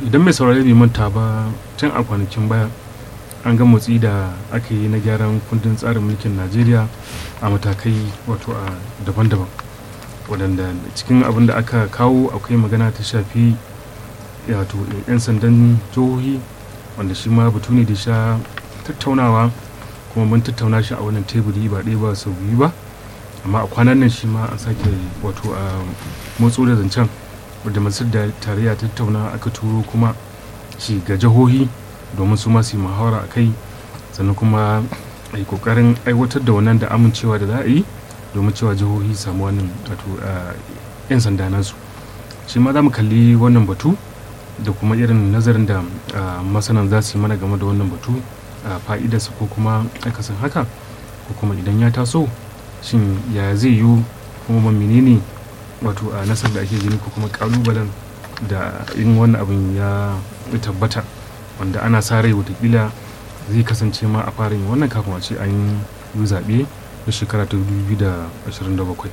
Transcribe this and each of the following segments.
idan mai saurari bai manta ba tun a kwanakin baya an ga motsi da aka yi na gyaran kundin tsarin mulkin najeriya a matakai wato a daban-daban waɗanda cikin abin da aka kawo akwai magana ta shafi wato 'yan sandan jihohi wanda shi ma batu ne da sha tattaunawa kuma mun tattauna shi a wannan teburi ba ɗaya ba sau biyu ba amma a kwanan nan shi ma an sake wato a motso da zancen wadda masu da tarayya tattauna aka turo kuma shi ga jihohi domin su masu yi muhawara a kai sannan kuma a yi kokarin aiwatar da wannan da amincewa da za a yi domin cewa jihohi samu wannan wato yan sanda nasu shi ma za mu kalli wannan batu da kuma irin nazarin da masanan za su yi mana game da wannan batu fa'idarsa ko kuma akasin haka ko kuma idan ya taso shin ya zai yiwu kuma menene wato a nasar da ake gani ko kuma kalubalen da in wannan abin ya tabbata wanda ana sa rai watakila zai kasance ma a fara yin wannan kafin a ce an yi zaɓe da shekara ta 2027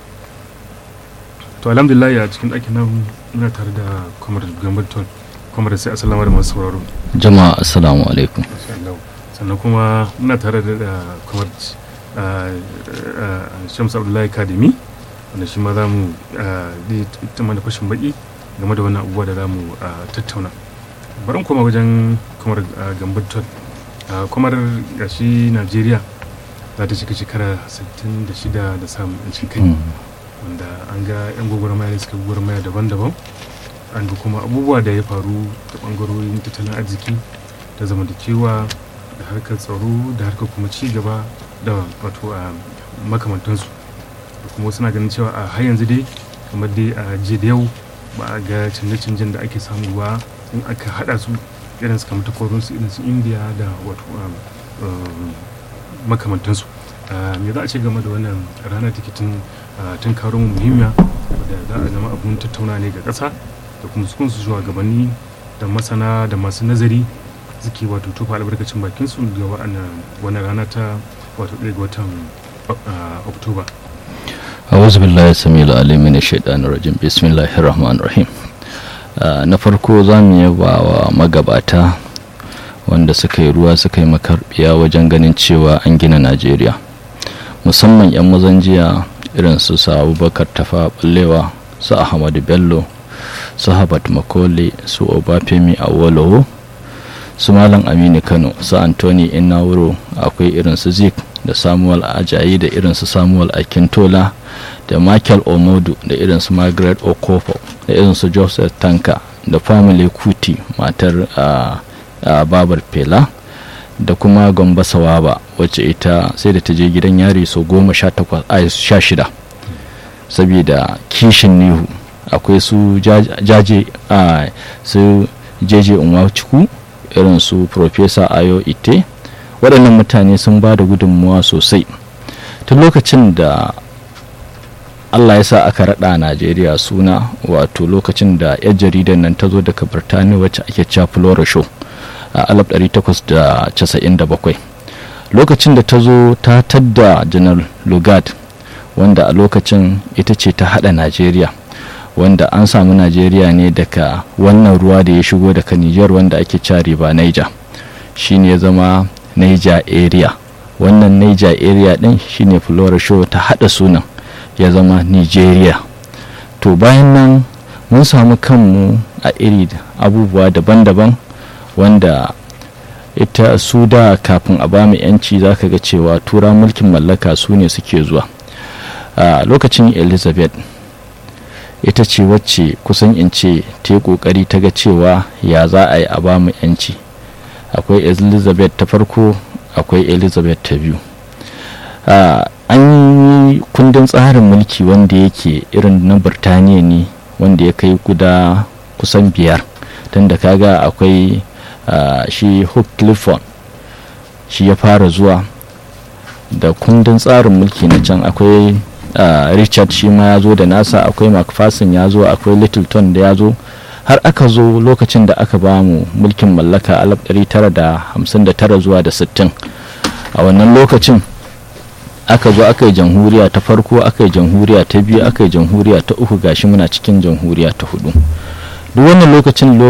to alhamdulillah a cikin ɗakin nan ina tare da kwamar gambaton kwamar sai asalama da masu sauraro jama'a assalamu alaikum sannan kuma muna tare da kwamar shamsu abdullahi kadimi wanda shi ma za mu ita mana fashin baki game da wannan abubuwa da za mu tattauna barin koma wajen kamar gambaton kamar gashi najeriya za ta cika shekara 66 da samun yancin kai wanda an ga 'yan gwagwarmaya da suka gwagwarmaya daban-daban an ga kuma abubuwa da ya faru da bangarorin tattalin arziki da zamantakewa da harkar tsaro da harkar kuma ci gaba da wato a makamantansu da kuma suna ganin cewa a har yanzu dai kamar dai a jiya da yau ba a ga canje-canjen da ake samu ba in aka hada su irin su kamar takwarorinsu irin su indiya da wato makamantansu me za a ce game da wannan rana take tun tun karon muhimmiya da za a zama abun tattauna ne ga ƙasa da kuma su kunsu shugabanni da masana da masu nazari suke wato tufa albarkacin bakin su ga wannan rana ta wato ɗaya ga watan oktoba أعوذ بالله السميع العليم من الشيطان الرجيم بسم الله الرحمن الرحيم na farko za mu yaba wa magabata wanda suka yi ruwa suka yi makarbiya wajen ganin cewa an gina najeriya musamman 'yan mazan jiya irin su sa abubakar tafa ballewa su ahmadu bello su habat makole su obafemi awolowo su malam aminu kano su antoni inawuro akwai irin su zik da samuel ajayi da irin su samuel akintola da michael omodu da irin su margaret okofo da irin su joseph tanka da family kuti matar uh, babar fela da kuma gamba sawaba wacce ita sai da ta je gidan yari sau goma sha shida saboda kishin nihu akwai su jaje a su jeje unwachuku irin su professor ayo ite waɗannan mutane sun ba da gudunmuwa sosai tun lokacin da allah ya sa aka raɗa najeriya suna wato lokacin da 'yar jaridar nan ta zo daga birtaniya wacce ake cewa flora show a 1897 lokacin da ta zo ta tadda janar lugard wanda a lokacin ita ce ta hada najeriya wanda an samu najeriya ne daga wannan ruwa da ya shigo daga niger wanda ake cewa riba niger shine ya zama niger area wannan niger area din shine flora show ta hada sunan ya zama nigeria to bayan nan mun samu kanmu a iri abubuwa daban-daban wanda ita su da kafin a bamu yanci za ka ga cewa tura mulkin mallaka su ne suke zuwa a lokacin elizabeth ita ce wacce kusan in ce ta yi kokari ta ga cewa ya za a yi a bamu yanci akwai elizabeth ta farko akwai elizabeth ta biyu an yi kundin tsarin mulki wanda yake irin na birtaniya ne wanda ya kai guda kusan biyar tun da kaga akwai Uh, shi hook clifford shi ya fara zuwa da kundin tsarin mulki na can akwai uh, richard shi ma ya zo da nasa akwai macpherson ya zo akwai littleton da ya zo har aka zo lokacin da aka ba mu mulkin mallaka 1959 zuwa da 60 a wannan lokacin aka zo aka yi jamhuriya ta farko aka yi jamhuriya ta biyu aka yi jamhuriya ta uku gashi muna cikin jamhuriya ta hudu duk wannan lokacin